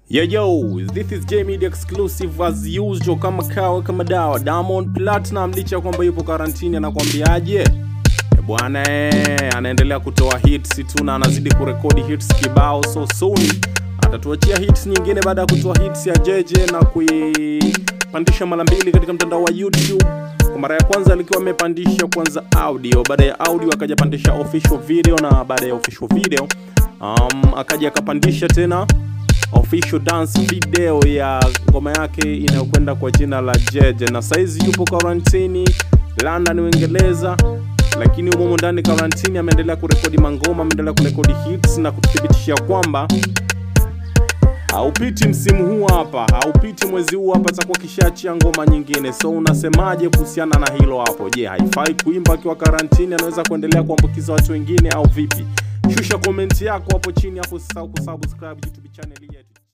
Yo yo, this is J Media exclusive as usual, kama kawa kama dawa. Diamond Platinum licha ya kwamba yupo karantini, anakwambiaje Eh, bwana eh, anaendelea kutoa hits tu na anazidi kurekodi hits kibao, so soon atatuachia hits nyingine baada ya kutoa hits ya JJ na kuipandisha mara mbili katika mtandao wa YouTube. Kwa mara ya kwanza alikuwa amepandisha kwanza audio, baada ya audio akaja pandisha official video, na baada ya official video um, akaja akapandisha tena official dance video ya ngoma yake inayokwenda kwa jina la Jeje, na saizi yupo karantini London, Uingereza, lakini humo ndani karantini ameendelea kurekodi mangoma, ameendelea kurekodi hits na kututhibitishia kwamba haupiti msimu huu hapa, haupiti mwezi huu hapa, atakuwa kishaachia ngoma nyingine. So unasemaje kuhusiana na hilo hapo? Je, haifai kuimba akiwa karantini? Anaweza kuendelea kuambukiza watu wengine au vipi? Shusha komenti yako hapo chini, hapo usisahau kusubscribe YouTube channel hii yetu.